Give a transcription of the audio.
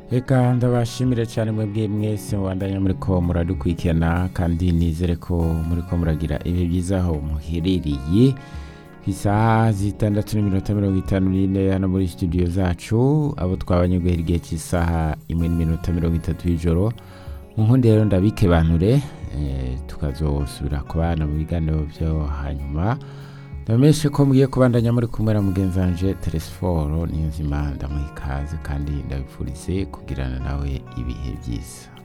reka ndabashimire cyane mwebwe mwese mubandanya muri ko muradukurikirana kandi nizere ko muri ko muragira ibihe byiza aho muherereye ku isaha zitandatu n'iminota mirongo itanu n'ine hano muri studio zacu abo twabanye guhera igihe cy'isaha imwe n'iminota mirongo itatu y'ijoro mu nkundi rero ndabikebanure eh, tukazosubira kubana mu biganiro byo hanyuma ndabamenyeshe ko mugiye kubandanya muri kumwe na mugenzi wanje teresiforo niyo nzima ndamuha ikaze kandi ndabipfurize kugirana nawe ibihe byiza